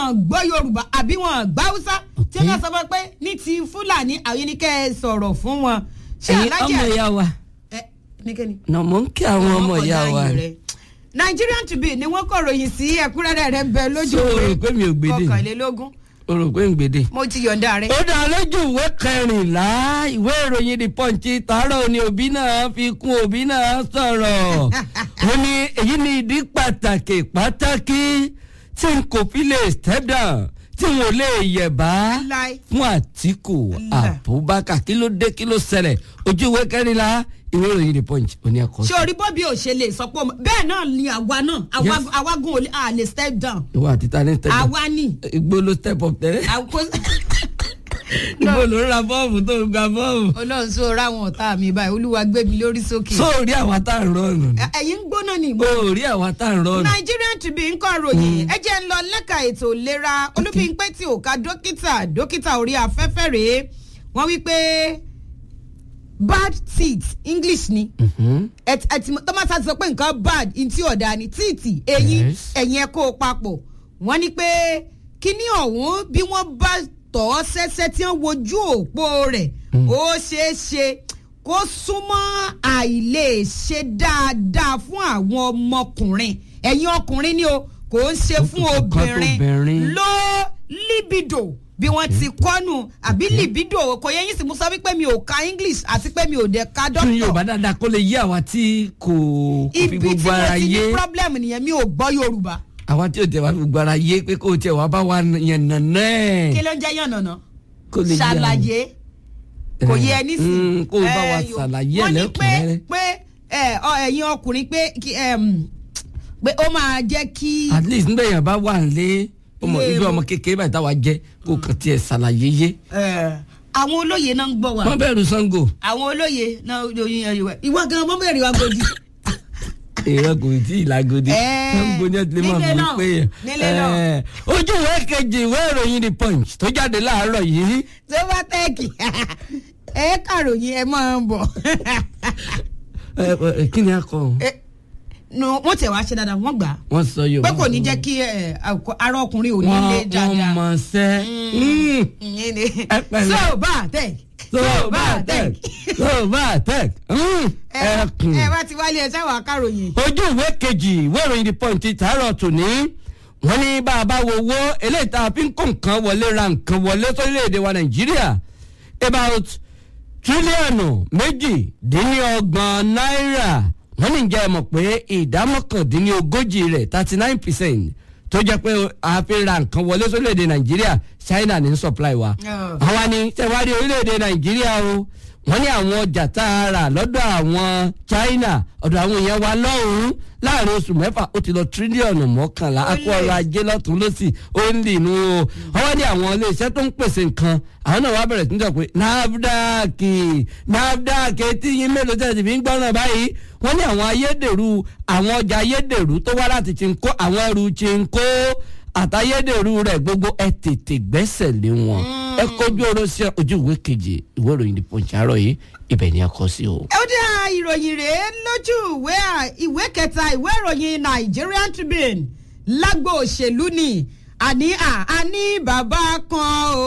gbọ́ yorùbá àbí wọn gbá haúsá tí wọ́n sọ fún pé ní ti fúlàní àwọn ní kẹ́ ẹ sọ̀rọ̀ fún wọn. ṣé ẹ̀yin alájà ọmọ ìyá wa ẹ nìkẹ́ni. nà mò ń kí àwọn ọmọ Ọmọ ìyá kọjá wa yìí ni. rẹ̀. Nigerian Tribune ni wọ́n kọ ròyìn sí ẹ̀kúnrẹ́rẹ́ rẹ̀ ń bẹ lójú So, o rò pé mi ò gbèdè ni? kọkànlélógún o rò pé ń gbèdè. mo ti yọ̀ǹda rẹ̀. ó dá lójú ìwé kẹrìnlá ìwé ìròyìn the punch tààrọ̀ ni òbí náà fi kún òbí náà sọ̀rọ̀ ó ní èyí ni ìdí pàtàkì pàtàkì tí n kò fi lè step down tí n ò lè yẹ̀bá Láì. fún àtìkù Láì. abubakar kí ló dé kí ló ṣẹlẹ̀ ojú ìwé kẹrìnlá ìwé ìròyìn the punch ó ní ẹ̀kọ́ ṣé orí bọ́bí ò ṣe lè sọ pé ọmọ- bẹ́ẹ̀ náà ni àwa náà àwa- Yes. àwa gun ò lè à lè step down ìwọ àti tani step down àwa ni. igbó ló step up tẹ́lẹ̀ àkó- igbó ló ra bọ́ọ̀mù tó ń gba bọ́ọ̀mù ọlọ́run sọ ráwọn ọ̀tá mi báyìí olúwa gbé mi lórí sókè. sóòrí àwa tá à ń rọrùn ni. Ẹ- ẹ̀yin ń gbóná ni ìmọ̀. orí àwa tá à ń rọrùn. Nigerian Tribune ń kọ́ ròyìn ẹ jẹ́ ń lọ lẹ́ka ètò ìlera olúbíńpẹ́ tí ò ká dókítà dókítà orí afẹ́fẹ́ rèé wọ́n wí pé bad teeth English ni ẹ ti- ẹ ti mọ̀- tọ́mọ́sá ti sọ pé nǹkan bad ntí ọ̀dà ni tíìtì eyín Yes. ẹ̀yìn ẹ̀ kó o papọ̀ wọ́n ní pé kíní ọ̀hún bí wọ́n bá tọ̀ ọ́ sẹ́sẹ́ tí wọ́n wojú òpó rẹ̀ ó ṣeé ṣe kó súnmọ́ àìlè ṣe dáadáa fún àwọn ọmọkùnrin ẹ̀yin ọkùnrin ni o kò ń ṣe fún Nǹkan tó obìnrin obìnrin. ló libido bí wọ́n ti kọ́nù àbí libido kò yẹ yín sì mú sọ wípé mi ò ka English àti pé mi ò dẹ̀ ka tún doctor yorùbá dáadáa kó lè yí àwa tí kò kò fi ibi tí gbogbo mo ara ti ní yé problem nìyẹn mi ò gbọ́ yorùbá àwa tí ò tẹ wá fi gbogbo ara yé pé kó o tẹ wá bá wa yẹn nànà kí ẹ̀ ló ń jẹ́ yànnàná kó lè yí àwọn. ṣàlàyé kò yẹ ẹ nísìnyí Mm, kó o bá wa Eh, yo- ṣàlàyé ẹ̀ wọ́n ní pé lẹ́kùnrẹ́rẹ́. pé ẹ, ọ, ẹ̀yin ọkùnrin pé kí, em, pé ó máa jẹ́ kí at least nígbà yẹn bá wà nílé ọmọ Ilé ibi ewu. ọmọ kékeré báyìí táwa jẹ kó kàn tiẹ̀ ṣàlàyé yé. eh, àwọn olóye náà ń gbọ́ wa wọ́n bẹ̀rù sango àwọn olóye náà yóyin ẹ̀yìn wẹ̀ ìwọ gan mọ́ bẹ̀rẹ̀ wa godi. èèyàn kò tí ì lágodi Eh, sango ní ẹtìlẹ́ máa nílé fi náà, pé nílé náà. ẹ̀ ojú ìwé kejì ìwé ìròyìn the punch tó jáde láàárọ̀ yìí tó bá tẹ́ẹ̀kì ẹ kàròyìn ẹ máa ń bọ̀. ẹ, ẹ, kí ni a kọ Eh, nu wọ́n tẹ̀ wá ṣe dáadáa wọ́n gbà á wọ́n sọ pé yorùbá kò ní jẹ́ kí ẹ, àkọ- ara ọkùnrin ò ní lé wọ́n wọ́n dáadáa. mọ̀ sẹ́ ìyẹn ni Ẹ pẹ̀lẹ́. so bá tẹ̀ so bá tẹ̀ so bá tẹ̀ ẹkùn. ẹ bá ti wálé ẹ sáwọn akáròyìn. ojú ìwé kejì ìwé ìròyìn the punch tààrọ̀ tòní wọ́n ní bá a bá wo owó eléyìí tá a fi ń kó nǹkan wọlé ra nǹkan wọlé sórílẹ̀‐èdè wa nàìjíríà about tírílíọ̀nù méjìdínlọ́gbọ̀n náírà wọ́n ní jẹ́ mọ̀ pé ìdá mọ́kàndínlógójì rẹ̀ thirty nine percent tó jẹ́ pé a fi ra nǹkan wọlé sórílẹ̀‐èdè nàìjíríà china ní supply wa Oh. àwa ni tẹ̀wárí orílẹ̀‐èdè nàìjíríà o wọ́n ní àwọn ọjà tá a rà lọ́dọ̀ àwọn china ọ̀dọ̀ àwọn èèyàn wa lọ́hùn-ún láàrin oṣù mẹ́fà ó ti lọ tírílíọ̀nù mọ́kànlá Ó akọ lè. ọrọ̀ ajé lọ́tún lọ́sì ó ń lì nù o wọ́n ní àwọn iléeṣẹ́ tó ń pèsè nǹkan àwọn náà wá bẹ̀rẹ̀ sí ní sọ pé nafdac nafdac etí yín mélòó tẹ̀ sí fi ń gbọ́ràn báyìí wọ́n ní àwọn ayédèrú àwọn ọjà ayédèrú tó wá láti chinko àwọn ẹrù chinko àtayédèrú rẹ̀ gbogbo ẹ tètè gbẹ́sẹ̀ lé wọn ẹ kọjú ọ̀rọ̀ sí ojú ìwé kejì ìwé ìròyìn The Punch àárọ̀ yìí ibẹ̀ ni a kọ sí o. ó dá ìròyìn rèé lójú ìwé à- ìwé kẹta ìwé ìròyìn Nigerian Tribune lágbo òṣèlú ni àní à àní bàbá kan o